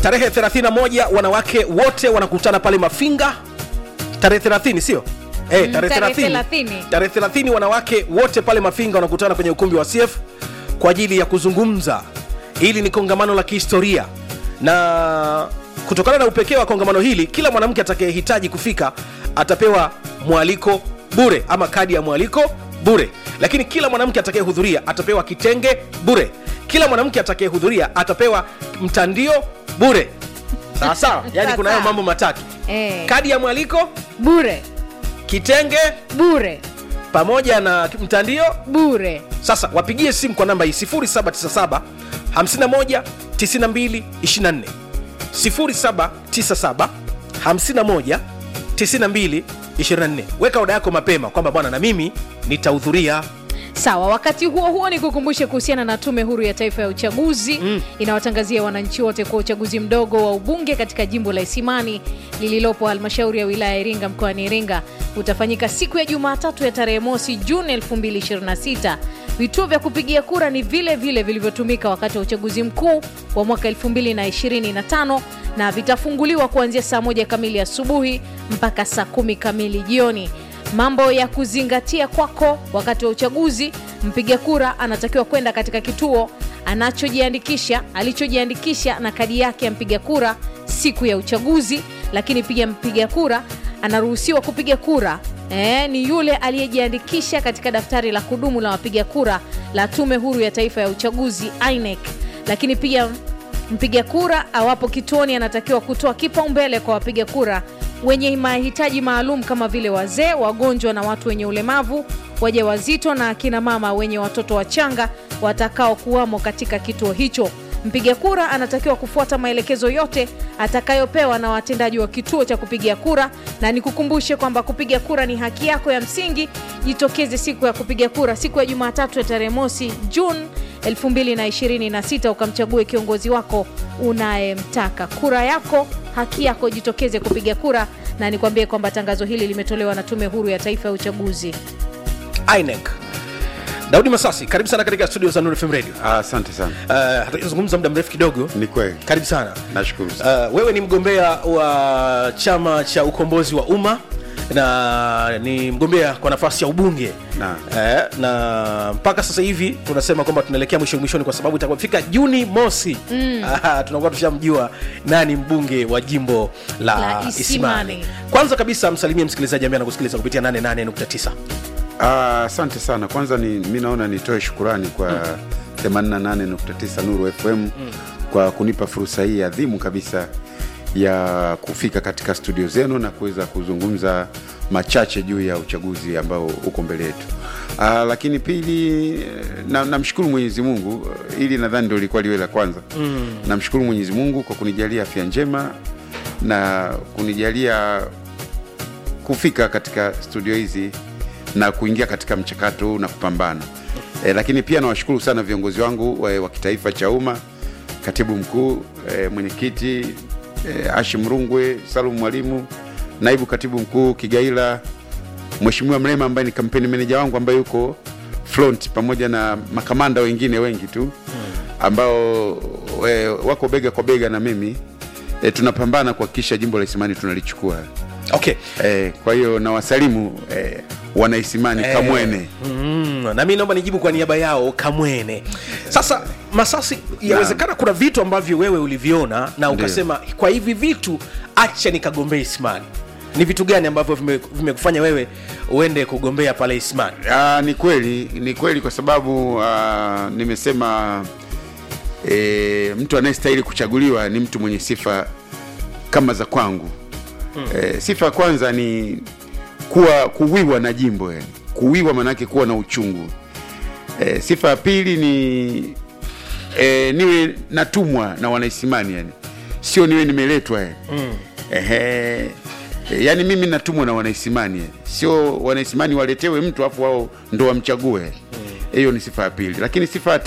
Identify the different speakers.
Speaker 1: tarehe 31 wanawake wote wanakutana pale mafinga tarehe 30 sio Eh,
Speaker 2: Mm,
Speaker 1: tarehe
Speaker 2: tarehe
Speaker 1: 30.
Speaker 2: 30.
Speaker 1: tarehe 30 wanawake wote pale mafinga wanakutana kwenye ukumbi wa cf kwa ajili ya kuzungumza hili ni kongamano la kihistoria na kutokana na upekee wa kongamano hili kila mwanamke atakayehitaji kufika atapewa mwaliko bure ama kadi ya mwaliko bure lakini kila mwanamke atakayehudhuria atapewa kitenge bure kila mwanamke atakayehudhuria atapewa mtandio bure sawa sawa yani kuna hayo
Speaker 2: Sawa.
Speaker 1: mambo matatu
Speaker 2: Eh.
Speaker 1: kadi ya mwaliko
Speaker 2: bure
Speaker 1: kitenge
Speaker 2: bure
Speaker 1: pamoja na mtandio
Speaker 2: bure
Speaker 1: sasa wapigie simu kwa namba hii 0797 51 92 24 0797 51 92 24 weka oda yako mapema kwamba bwana na mimi nitahudhuria
Speaker 2: sawa wakati huo huo ni kukumbushe kuhusiana na tume huru ya taifa ya uchaguzi mm. inawatangazia wananchi wote kwa uchaguzi mdogo wa ubunge katika jimbo la isimani lililopo halmashauri ya wilaya ya iringa mkoani iringa utafanyika siku ya jumatatu ya tarehe mosi juni 2026 vituo vya kupigia kura ni vile vile vilivyotumika wakati wa uchaguzi mkuu wa mwaka 2025 na vitafunguliwa kuanzia saa moja kamili asubuhi mpaka saa kumi kamili jioni mambo ya kuzingatia kwako wakati wa uchaguzi mpiga kura anatakiwa kwenda katika kituo anachojiandikisha alichojiandikisha na kadi yake ya mpiga kura siku ya uchaguzi lakini pia mpiga kura anaruhusiwa kupiga kura E, ni yule aliyejiandikisha katika daftari la kudumu la wapiga kura la tume huru ya taifa ya uchaguzi INEC lakini pia mpiga kura awapo kituoni anatakiwa kutoa kipaumbele kwa wapiga kura wenye mahitaji maalum kama vile wazee wagonjwa na watu wenye ulemavu waja wazito na akina mama wenye watoto wachanga watakao kuwamo katika kituo hicho mpiga kura anatakiwa kufuata maelekezo yote atakayopewa na watendaji wa kituo cha kupigia kura na nikukumbushe kwamba kupiga kura ni haki yako ya msingi jitokeze siku ya kupiga kura siku ya jumatatu ya tarehe mosi juni 2026 ukamchague kiongozi wako unayemtaka kura yako haki yako jitokeze kupiga kura na nikwambie kwamba tangazo hili limetolewa na tume huru ya taifa ya uchaguzi
Speaker 1: inec daudi masasi karibu sana katika studio za Nuru FM radio
Speaker 3: Ah, Asante sana,
Speaker 1: uh, hatujazungumza muda mrefu kidogo
Speaker 3: ni kweli,
Speaker 1: karibu sana
Speaker 3: nashukuru sana.
Speaker 1: uh, wewe ni mgombea wa chama cha ukombozi wa umma na ni mgombea kwa nafasi ya ubunge
Speaker 3: Na.
Speaker 1: eh, na mpaka sasa hivi tunasema kwamba tunaelekea mwisho mwishoni kwa sababu itakapofika juni mosi mm. tunakuwa tushamjua nani mbunge wa jimbo la,
Speaker 2: La
Speaker 1: isimani.
Speaker 2: Isimani.
Speaker 1: kwanza kabisa msalimie msikilizaji ambaye anakusikiliza kupitia 88.9
Speaker 3: Ah, Asante sana. Kwanza ni mi naona nitoe shukurani kwa 88.9 Nuru FM kwa kunipa fursa hii adhimu kabisa ya kufika katika studio zenu na kuweza kuzungumza machache juu ya uchaguzi ambao uko mbele yetu. Ah, lakini pili na- namshukuru Mwenyezi Mungu, ili nadhani ndio ilikuwa liwe la kwanza. Namshukuru Mwenyezi Mungu kwa kunijalia afya njema na kunijalia kufika katika studio hizi na kuingia katika mchakato huu na kupambana e, lakini pia nawashukuru sana viongozi wangu wa, wa kitaifa cha umma katibu mkuu e, mwenyekiti e, Hashim Rungwe, Salum Mwalimu, naibu katibu mkuu Kigaila, Mheshimiwa Mrema ambaye ni kampeni meneja wangu ambaye yuko front pamoja na makamanda wengine wengi tu ambao e, wako bega kwa bega na mimi e, tunapambana kuhakikisha jimbo la Isimani tunalichukua.
Speaker 1: okay
Speaker 3: Eh, kwa hiyo nawasalimu eh, wanaisimani
Speaker 1: Eh,
Speaker 3: Kamwene.
Speaker 1: mm, na mi naomba nijibu kwa niaba yao kamwene sasa masasi yawezekana kuna vitu ambavyo wewe uliviona na ukasema kwa hivi vitu acha nikagombea ismani ni vitu gani ambavyo vime- vimekufanya wewe uende kugombea pale ismani
Speaker 3: Ah, ni kweli ni kweli kwa sababu ah, nimesema eh, mtu anayestahili kuchaguliwa ni mtu mwenye sifa kama za kwangu eh, sifa ya kwanza ni kuwa kuwiwa na jimbo yani. kuwiwa maanake kuwa na uchungu eh, sifa ya pili ni eh, niwe natumwa na wanaisimani yani sio niwe nimeletwa yani. mm. Ehe. E, yaani mimi natumwa na wanaisimani yani. sio wanaisimani waletewe mtu afu wao ndo wamchague hiyo ni sifa ya pili lakini sifa ya